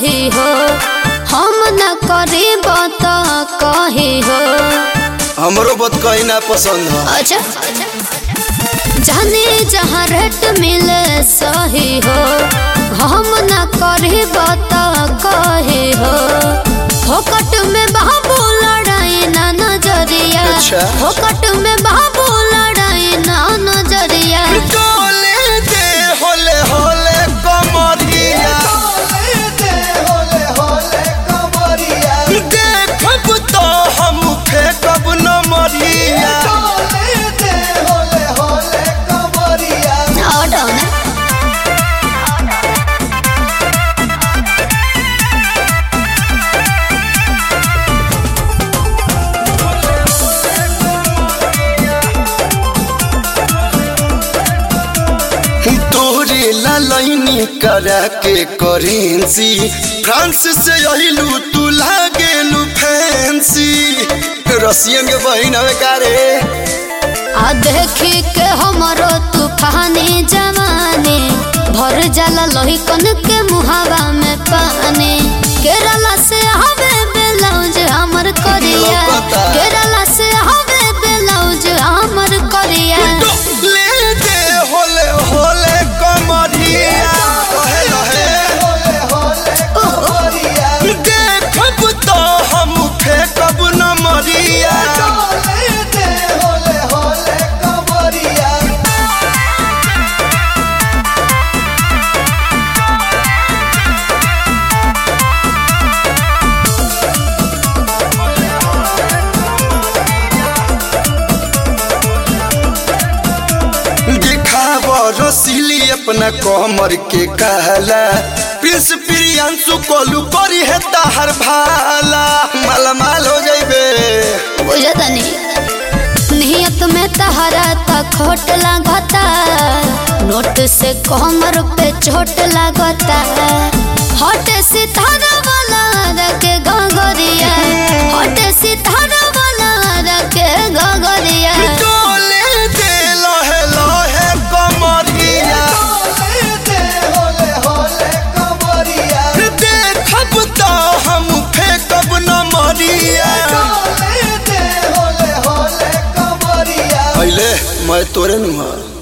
सही हो हम न करीब तो कही हो हमरो बत कहीं ना पसंद है अच्छा जाने जहाँ रेट मिले सही हो हम न करीब तो कही हो फोकट में बाबू लड़ाई ना नजरिया अच्छा। फोकट में बाबू लड़ाई ना नजरिया डोले दे होले होले कमरिया देखब तो हम फेंकब न मरिया और डाउन है। तोरे लालनी करा के करेंसी फ्रांस से अहिलू तू लागेलू फैंसी रसियन के बहिन हवे का रे आ देखी के हमरो तूफानी जवानी भर जाला लोहिकन के मुहावा में पानी केरला से हवे ब्लाउज हमर करिया लौकता। केरला से हवे ब्लाउज हमर करिया ले दे होले होले कमरिया कहे रहे देखब तो हम फेंकब न मरिया दिखाव रसीली अपना कमर के कहला प्रिंस प्रियांशु कोलू करी है ताहर भाला माला माल हो जाइबे बुझतनी नियत में तहरा त खोट लागता नोट से कमर पे चोट लागता हट सितारा वाला रखे गगरिया हट सितारा वाला रखे गगरिया डोले दे लहे लहे कमरिया देखब तो हम फेंकब न मरिया पहले मैं तोरे नुहा